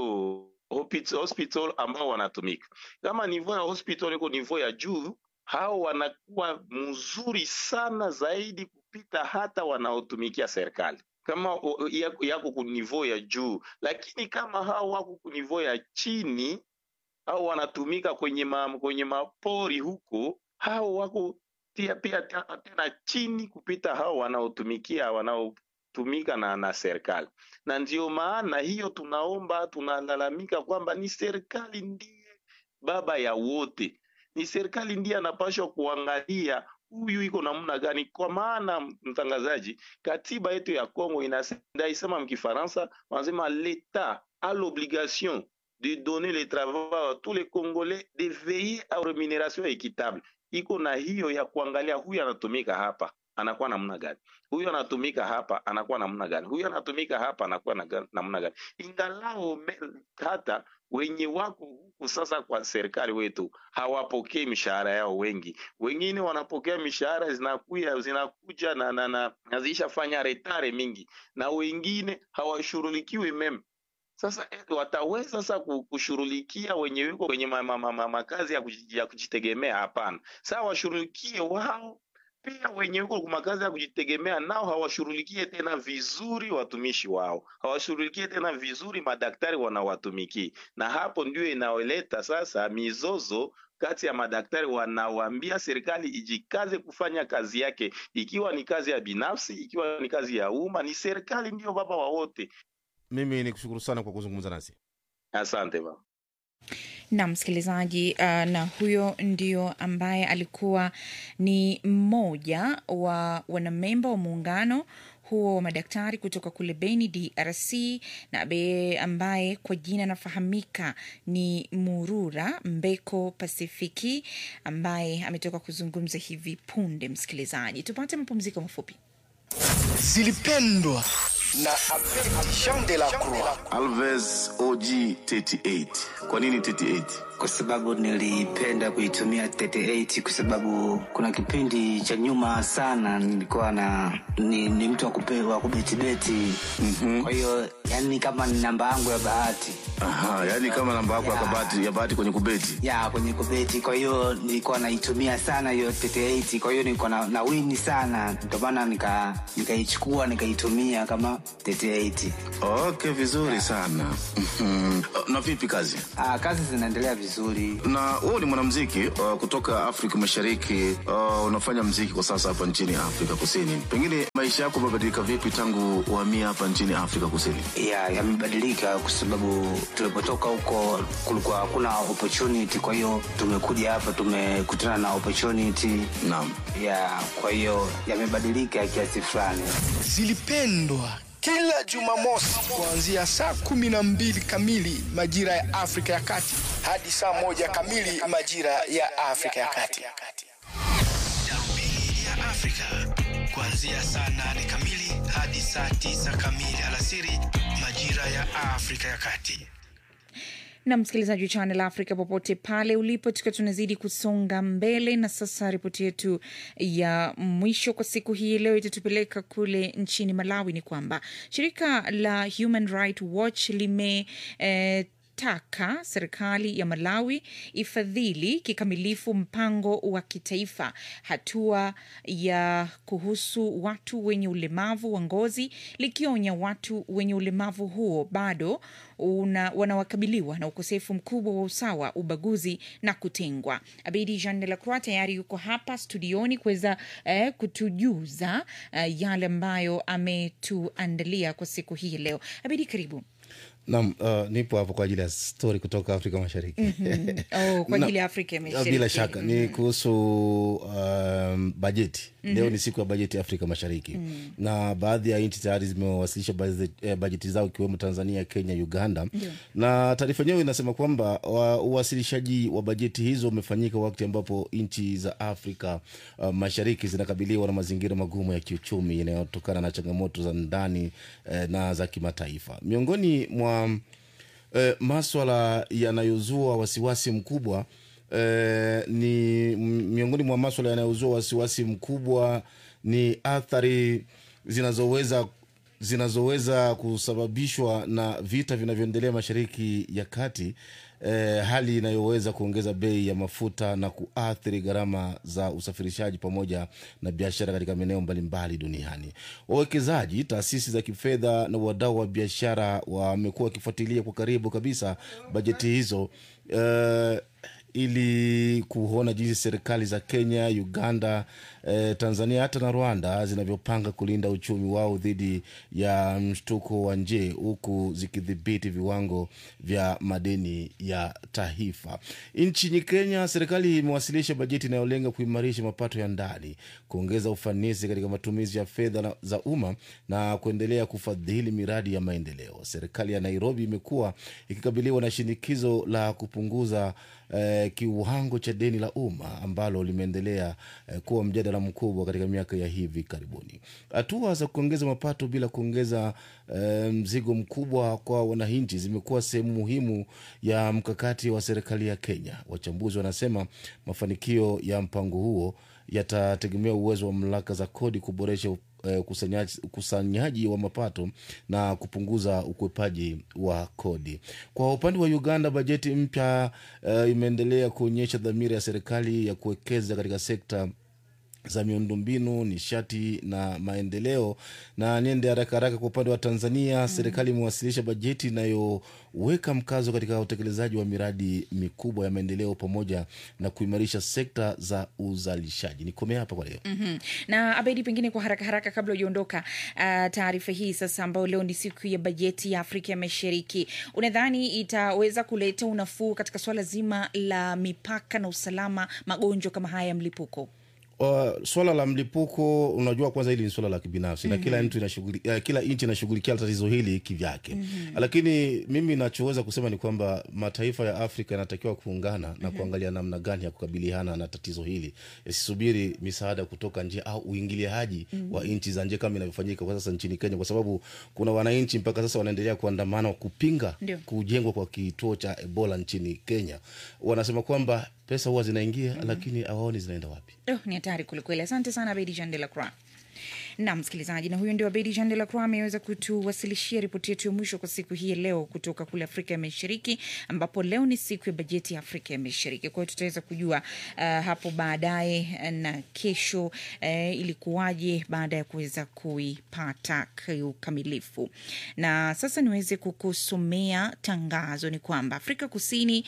hopi- hospital ambao wanatumika. Kama niveau ya hospital iko niveau ya juu, hao wanakuwa mzuri sana zaidi kupita hata wanaotumikia serikali kama o- yako, yako ku niveau ya juu, lakini kama hao wako ku niveau ya chini au wanatumika kwenye ma, kwenye mapori huko, hao wako pia pia ta- tena chini kupita hao wanaotumikia wanaotumika na, na serikali, na ndio maana hiyo tunaomba tunalalamika kwamba ni serikali ndiye baba ya wote, ni serikali ndiye anapaswa kuangalia huyu iko namna gani, kwa maana mtangazaji, katiba yetu ya Kongo inasema ndaisema mkifaransa wanasema l'etat a l'obligation de donner le travail à tous les Congolais de veiller à rémunération équitable. Iko na hiyo ya kuangalia huyu anatumika hapa anakuwa namna gani, huyu anatumika hapa anakuwa namna gani, huyu anatumika hapa anakuwa na ga- namna gani, ingalao me- hata wenye wako huku sasa kwa serikali wetu hawapokei mishahara yao wengi, wengine wanapokea mishahara zinakuya zinakuja na, na, na, na zishafanya retare mingi, na wengine hawashughulikiwi meme sasa eh, wataweza sasa ku- kushughulikia wenye wiko kwenye ma, ma, ma, ma, makazi ya, kuji- ya kujitegemea? Hapana. Sasa washughulikie wao pia, wenye wiko kwa makazi ya kujitegemea nao hawashughulikie tena vizuri watumishi wao, hawashughulikie tena vizuri madaktari wanawatumikia, na hapo ndio inaoleta sasa mizozo kati ya madaktari wanawaambia serikali ijikaze kufanya kazi yake, ikiwa ni kazi ya binafsi, ikiwa ni kazi ya umma, ni serikali ndiyo baba wa wote. Mimi ni kushukuru sana kwa kuzungumza nasi. Asante baba. na msikilizaji uh, na huyo ndio ambaye alikuwa ni mmoja wa wanamemba wa muungano huo wa madaktari kutoka kule Beni, DRC, na be ambaye kwa jina anafahamika ni Murura Mbeko Pasifiki, ambaye ametoka kuzungumza hivi punde. Msikilizaji, tupate mapumziko mafupi. zilipendwa na Jean de la Croix. Alves OG 38. Kwa nini 38? kwa sababu nilipenda kuitumia 38 kwa sababu kuna kipindi cha nyuma sana nilikuwa na ni, ni mtu wa kupe- wa kubetibeti mm-hmm. kwa hiyo yani kama ni namba yangu ya bahati Aha, yani kama namba yako ya kabati ya bahati kwenye kubeti. ya kwenye kubeti kwa hiyo nilikuwa naitumia sana hiyo 38 kwa hiyo nilikuwa na, na wini sana ndio maana nika nikaichukua nikaitumia kama 38 Okay, vizuri sana. Mhm. Na vipi kazi? ah, kazi zinaendelea vizuri Na wewe ni mwanamuziki uh, kutoka Afrika Mashariki. Uh, unafanya muziki kwa sasa hapa nchini Afrika Kusini. Pengine maisha yako yamebadilika vipi tangu uhamia hapa nchini Afrika Kusini? ya yamebadilika kwa sababu tulipotoka huko kulikuwa hakuna opportunity kwa hiyo tumekuja hapa tumekutana na opportunity naam ya kwa hiyo yamebadilika kiasi fulani zilipendwa kila Jumamosi kuanzia saa kumi na mbili kamili majira ya Afrika ya Kati hadi saa moja kamili majira ya Afrika ya Kati. Darubini ya Afrika kuanzia saa nane kamili hadi saa tisa kamili alasiri majira ya Afrika ya Kati. na msikilizaji wa Channel Africa popote pale ulipo, tukiwa tunazidi kusonga mbele. Na sasa ripoti yetu ya mwisho kwa siku hii leo itatupeleka kule nchini Malawi. Ni kwamba shirika la Human Rights Watch lime eh, taka serikali ya Malawi ifadhili kikamilifu mpango wa kitaifa hatua ya kuhusu watu wenye ulemavu wa ngozi, likionya watu wenye ulemavu huo bado una, wanawakabiliwa na ukosefu mkubwa wa usawa, ubaguzi na kutengwa. Abedi Jean de la Croix tayari yuko hapa studioni kuweza eh, kutujuza eh, yale ambayo ametuandalia kwa siku hii leo. Abedi, karibu. Naam, uh, nipo hapo kwa ajili ya stori kutoka Afrika Mashariki. Mhm. Oh, kwa Na- ajili ya Afrika ya Mashariki. Bila shaka ni Mhm. kuhusu um, bajeti. Mhm. Leo ni siku ya bajeti ya Afrika Mashariki Mm. na baadhi ya nchi tayari zimewasilisha bajeti, eh, bajeti zao ikiwemo Tanzania, Kenya, Uganda Ndio. na taarifa yenyewe inasema kwamba wa- uwasilishaji wa bajeti hizo umefanyika wakati ambapo nchi za Afrika uh, Mashariki zinakabiliwa na mazingira magumu ya kiuchumi yanayotokana na changamoto za ndani eh, na za kimataifa. Miongoni mwa eh, maswala yanayozua wasiwasi mkubwa eh, ni m- miongoni mwa maswala yanayozua wasiwasi mkubwa ni athari zinazoweza zinazoweza kusababishwa na vita vinavyoendelea mashariki ya kati eh, hali inayoweza kuongeza bei ya mafuta na kuathiri gharama za usafirishaji pamoja na biashara katika maeneo mbalimbali duniani. Wawekezaji, taasisi za kifedha na wadau wa biashara wamekuwa wakifuatilia kwa karibu kabisa bajeti hizo eh, ili kuona jinsi serikali za Kenya, Uganda, eh, Tanzania hata na Rwanda zinavyopanga kulinda uchumi wao dhidi ya mshtuko wa nje huku zikidhibiti viwango vya madeni ya taifa. Nchini Kenya, serikali imewasilisha bajeti inayolenga kuimarisha mapato ya ndani, kuongeza ufanisi katika matumizi ya fedha na- za umma na kuendelea kufadhili miradi ya maendeleo. Serikali ya Nairobi imekuwa ikikabiliwa na shinikizo la kupunguza eh, kiwango cha deni la umma ambalo limeendelea eh, kuwa mjadala mkubwa katika miaka ya hivi karibuni. Hatua za kuongeza mapato bila kuongeza eh, mzigo mkubwa kwa wananchi zimekuwa sehemu muhimu ya mkakati wa serikali ya Kenya. Wachambuzi wanasema mafanikio ya mpango huo yatategemea uwezo wa mamlaka za kodi kuboresha eh, ukusanyaji, ukusanyaji wa mapato na kupunguza ukwepaji wa kodi. Kwa upande wa Uganda, bajeti mpya eh, imeendelea kuonyesha dhamira ya serikali ya kuwekeza katika sekta za miundombinu, nishati na maendeleo. Na niende haraka haraka kwa upande wa Tanzania, mm. serikali imewasilisha bajeti inayoweka mkazo katika utekelezaji wa miradi mikubwa ya maendeleo pamoja na kuimarisha sekta za uzalishaji. Nikomea hapa kwa leo. Mhm. na abedi pengine kwa haraka haraka kabla hujaondoka uh, taarifa hii sasa ambayo leo ni siku ya bajeti ya afrika ya mashariki unadhani itaweza kuleta unafuu katika swala zima la mipaka na usalama magonjwa kama haya ya mlipuko Uh, swala la mlipuko unajua kwanza hili ni swala la kibinafsi na Mhm. kila mtu inashughuli, uh, kila nchi inashughulikia tatizo hili kivyake Mhm. lakini mimi nachoweza kusema ni kwamba mataifa ya afrika yanatakiwa kuungana na Mhm. kuangalia namna gani ya kukabiliana na tatizo hili yasisubiri misaada kutoka nje au uingiliaji Mhm. wa nchi za nje kama inavyofanyika kwa sasa nchini kenya kwa sababu kuna wananchi mpaka sasa wanaendelea kuandamana kupinga Ndio. kujengwa kwa kituo cha ebola nchini kenya wanasema kwamba pesa huwa zinaingia lakini awaoni zinaenda wapi Oh, ni hatari kwelikweli. Asante sana Abedi Jean de la Croix. na msikilizaji, na huyo ndio Abedi Jean de la Croix ameweza kutuwasilishia ripoti yetu ya mwisho kwa siku hii ya leo kutoka kule Afrika ya Mashariki, ambapo leo ni siku ya bajeti ya Afrika ya Mashariki. Kwa hiyo tutaweza kujua uh, hapo baadaye eh, na kesho uh, ilikuwaje baada ya kuweza kuipata kiukamilifu. Na sasa niweze kukusomea tangazo, ni kwamba Afrika Kusini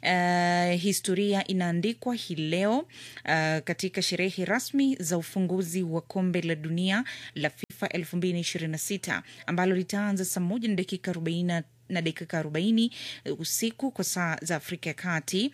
uh, historia inaandikwa hii leo uh, katika sherehe rasmi za ufunguzi wa kombe la dunia la FIFA 2026 ambalo litaanza saa moja na dakika 40 na dakika 40 usiku kwa saa za Afrika ya Kati,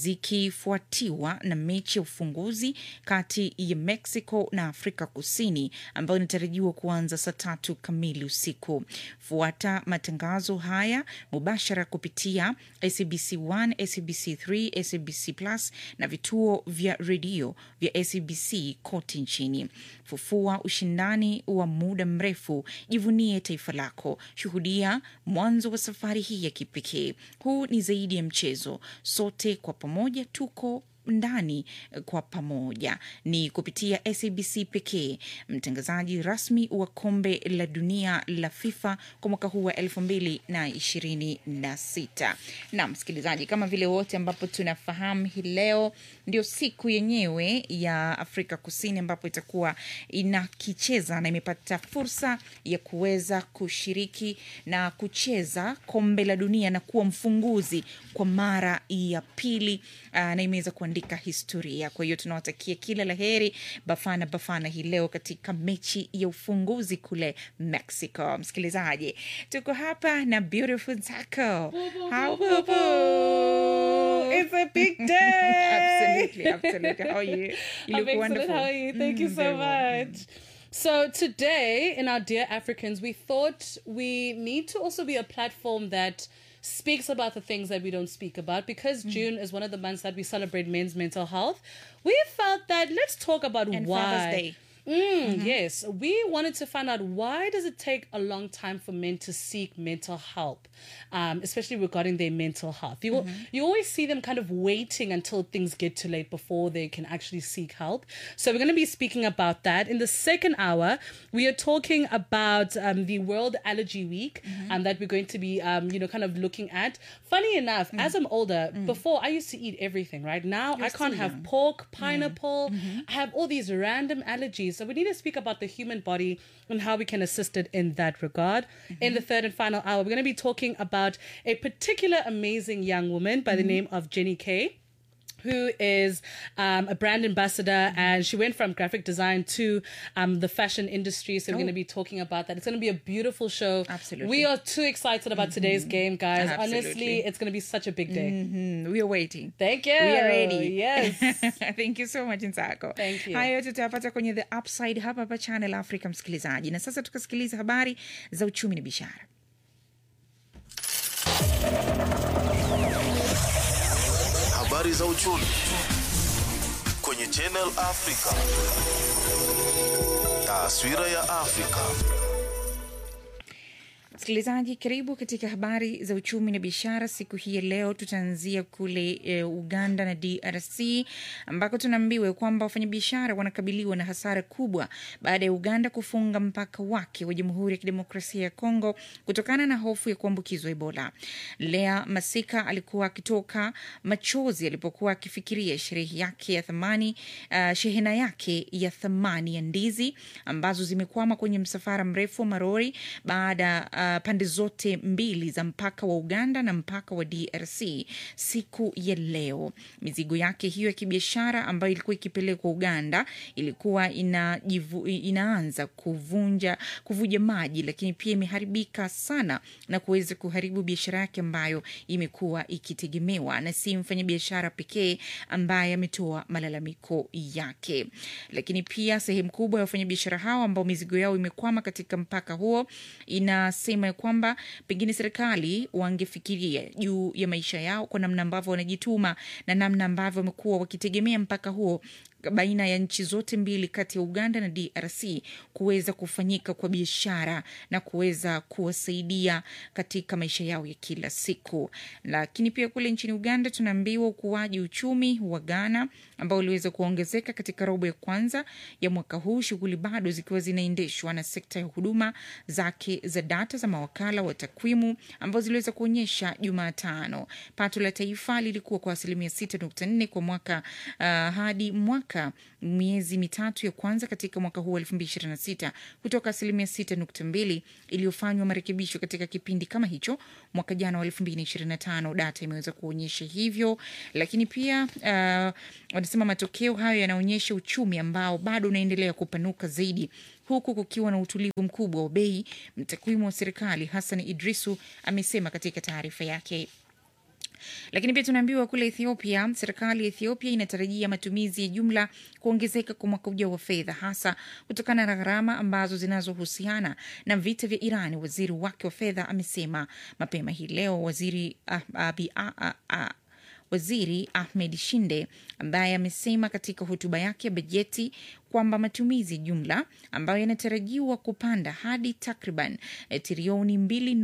zikifuatiwa na mechi ya ufunguzi kati ya Mexico na Afrika Kusini ambayo inatarajiwa kuanza saa tatu kamili usiku. Fuata matangazo haya mubashara kupitia SABC 1, SABC 3, SABC Plus na vituo vya redio vya SABC kote nchini. Fufua ushindani wa muda mrefu, jivunie taifa lako, shuhudia mwanzo wa safari hii ya kipekee. Huu ni zaidi ya mchezo, sote kwa pamoja tuko ndani kwa pamoja ni kupitia SABC pekee, mtangazaji rasmi wa kombe la dunia la FIFA kwa mwaka huu wa elfu mbili na ishirini na sita. Na msikilizaji, kama vile wote ambapo tunafahamu, hii leo ndio siku yenyewe ya Afrika Kusini ambapo itakuwa inakicheza na imepata fursa ya kuweza kushiriki na kucheza kombe la dunia na kuwa mfunguzi kwa mara ya pili uh, na imeweza kuandika historia. Kwa hiyo tunawatakia kila la heri Bafana Bafana hii leo katika mechi ya ufunguzi kule Mexico. Msikilizaji, tuko hapa na Beautiful Taco. How boo boo. It's a big day. absolutely, absolutely. How are you? You I'm look excellent. wonderful. How are you? Thank you Mm, so very well. much. So today, in our Dear Africans, we thought we need to also be a platform that speaks about the things that we don't speak about because June is one of the months that we celebrate men's mental health. We felt that let's talk about And why. Father's Day. Mm, Yes, we wanted to find out why does it take a long time for men to seek mental help, um, especially regarding their mental health. You Mhm. you always see them kind of waiting until things get too late before they can actually seek help. So we're going to be speaking about that in the second hour. We are talking about um, the World Allergy Week, and that we're going to be um, you know kind of looking at. Funny enough, as I'm older, before I used to eat everything. Right now, You're I can't still have young. pork, pineapple. I have all these random allergies. So we need to speak about the human body and how we can assist it in that regard. In the third and final hour, we're going to be talking about a particular amazing young woman by the name of Jenny Kay who is um, a brand ambassador and she went from graphic design to um, the fashion industry. So we're Oh. going to be talking about that. It's going to be a beautiful show. Absolutely. We are too excited about today's game, guys. Absolutely. Honestly, it's going to be such a big day. Mhm. We are waiting. Thank you. We are ready. Yes. Thank you so much Nsako. Thank you. Hayo yote tutayapata kwenye The Upside hapa hapa Channel Africa, msikilizaji. Na sasa tukasikiliza habari za uchumi na biashara. Habari za uchumi kwenye Channel Africa. Taswira ya Afrika. Msikilizaji, karibu katika habari za uchumi na biashara. Siku hii ya leo tutaanzia kule e, Uganda na DRC ambako tunaambiwa kwamba wafanyabiashara wanakabiliwa na hasara kubwa baada ya Uganda kufunga mpaka wake wa Jamhuri ya Kidemokrasia ya Kongo kutokana na hofu ya kuambukizwa Ebola. Lea Masika alikuwa akitoka machozi alipokuwa akifikiria sherehe yake ya thamani, uh, shehena yake ya thamani ya ndizi ambazo zimekwama kwenye msafara mrefu wa marori baada uh, pande zote mbili za mpaka wa Uganda na mpaka wa DRC siku ya leo. Mizigo yake hiyo ya kibiashara ambayo ilikuwa ikipelekwa Uganda ilikuwa inajivu, inaanza kuvunja kuvuja maji, lakini pia imeharibika sana na kuweza kuharibu biashara yake ambayo imekuwa ikitegemewa, na si mfanyabiashara pekee ambaye ametoa malalamiko yake, lakini pia sehemu kubwa ya wafanyabiashara hao ambao mizigo yao imekwama katika mpaka huo inasema ya kwamba pengine serikali wangefikiria juu ya maisha yao kwa namna ambavyo wanajituma na namna ambavyo wamekuwa wakitegemea mpaka huo baina ya nchi zote mbili kati ya Uganda na DRC kuweza kufanyika kwa biashara na kuweza kuwasaidia katika maisha yao ya kila siku. Lakini pia kule nchini Uganda tunaambiwa ukuaji uchumi wa Ghana ambao uliweza kuongezeka katika robo ya kwanza ya mwaka huu, shughuli bado zikiwa zinaendeshwa na sekta ya huduma zake za data za mawakala wa takwimu ambao ziliweza kuonyesha Jumatano pato la taifa lilikuwa kwa asilimia 6.4 kwa mwaka uh, hadi mwaka miezi mitatu ya kwanza katika mwaka huu wa 2026 kutoka asilimia 6.2 iliyofanywa marekebisho katika kipindi kama hicho mwaka jana wa 2025. Data imeweza kuonyesha hivyo, lakini pia uh, wanasema matokeo hayo yanaonyesha uchumi ambao bado unaendelea kupanuka zaidi huku kukiwa na utulivu mkubwa wa bei. Mtakwimu wa serikali Hassan Idrisu amesema katika taarifa yake lakini pia tunaambiwa kule Ethiopia, serikali ya Ethiopia inatarajia matumizi ya jumla kuongezeka kwa mwaka ujao wa fedha, hasa kutokana na gharama ambazo zinazohusiana na vita vya Iran. Waziri wake wa fedha amesema mapema hii leo. Waziri ah, abi, ah, ah, ah, Waziri Ahmed Shinde ambaye amesema katika hotuba yake ya bajeti kwamba matumizi jumla ambayo yanatarajiwa kupanda hadi takriban eh, trilioni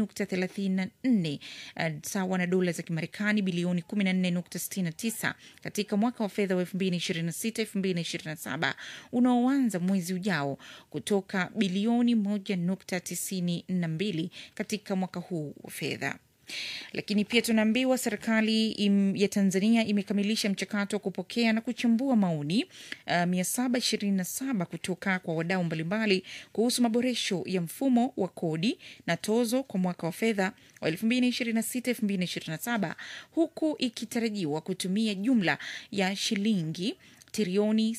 2.34 eh, sawa na dola za Kimarekani bilioni 14.69 katika mwaka wa fedha wa 2026-2027 unaoanza mwezi ujao kutoka bilioni 1.92 katika mwaka huu wa fedha lakini pia tunaambiwa serikali im, ya Tanzania imekamilisha mchakato wa kupokea na kuchambua maoni uh, 727 kutoka kwa wadau mbalimbali kuhusu maboresho ya mfumo wa kodi na tozo kwa mwaka wa fedha wa 2026-2027 huku ikitarajiwa kutumia jumla ya shilingi trilioni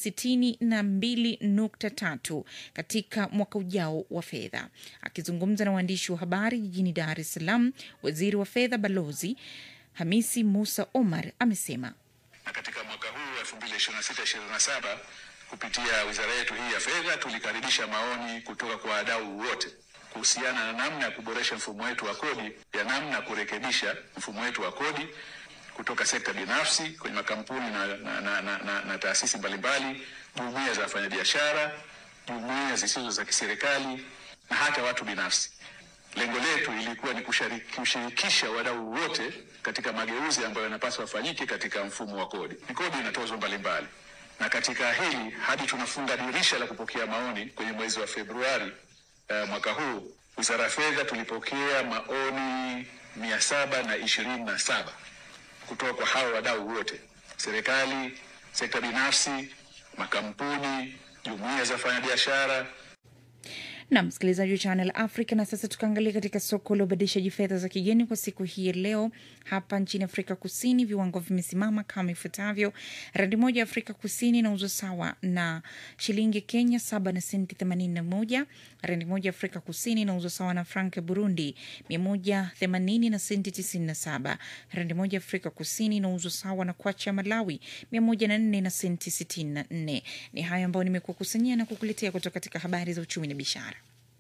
62.3 katika mwaka ujao wa fedha. Akizungumza na waandishi wa habari jijini Dar es Salaam, waziri wa fedha Balozi Hamisi Musa Omar amesema na katika mwaka huu 2026-2027 kupitia wizara yetu hii ya fedha tulikaribisha maoni kutoka kwa wadau wote kuhusiana na namna ya kuboresha mfumo wetu wa kodi, ya namna ya kurekebisha mfumo wetu wa kodi kutoka sekta binafsi kwenye makampuni na, na, na, na, na, na taasisi mbalimbali, jumuiya za wafanyabiashara, jumuiya zisizo za kiserikali na hata watu binafsi. Lengo letu ilikuwa ni kushirikisha wadau wote katika mageuzi ambayo yanapaswa yafanyike katika mfumo wa kodi. Kodi ina tozo mbalimbali, na katika hili hadi tunafunga dirisha la kupokea maoni kwenye mwezi wa Februari uh, mwaka huu, wizara ya fedha tulipokea maoni mia saba na ishirini na saba kutoka kwa hawa wadau wote, serikali, sekta binafsi, makampuni, jumuiya za wafanyabiashara na msikilizaji wa Channel Africa. Na sasa tukaangalia katika soko la ubadilishaji fedha za kigeni kwa siku hii ya leo. Hapa nchini Afrika Kusini viwango vimesimama kama ifuatavyo: randi moja ya Afrika Kusini inauzwa sawa na shilingi ya Kenya saba na senti themanini na moja. Randi moja ya Afrika Kusini inauzwa sawa na frank ya Burundi mia moja themanini na senti tisini na saba. Randi moja ya Afrika Kusini inauzwa sawa na kwacha ya Malawi mia moja na nne na senti sitini na nne. Ni hayo ambayo nimekuwa kusanyia na kukuletea kutoka katika habari za uchumi na biashara.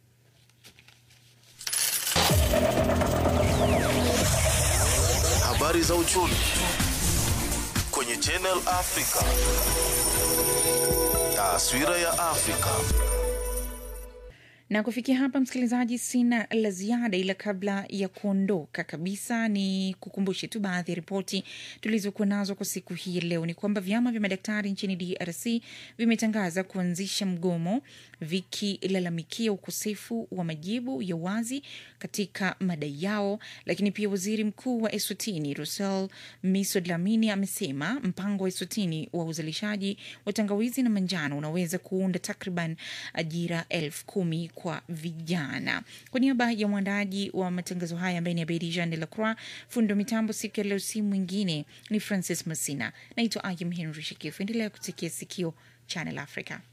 Habari za uchumi kwenye Channel Africa. Taswira ya Afrika. na kufikia hapa msikilizaji sina la ziada ila kabla ya kuondoka kabisa ni kukumbushe tu baadhi ya ripoti tulizokuwa nazo kwa siku hii ya leo ni kwamba vyama vya madaktari nchini drc vimetangaza kuanzisha mgomo vikilalamikia ukosefu wa majibu ya wazi katika madai yao lakini pia waziri mkuu wa eswatini rusel miso dlamini amesema mpango wa eswatini wa uzalishaji wa tangawizi na manjano unaweza kuunda takriban ajira elfu kumi kwa vijana. Kwa niaba ya mwandaji wa matangazo haya ambaye ni Abedi Jean de la Croix, fundo mitambo siku ya leo, si mwingine ni Francis Masina. Naitwa Ayim Henry Shekifu. Endelea kusikia sikio Channel Africa.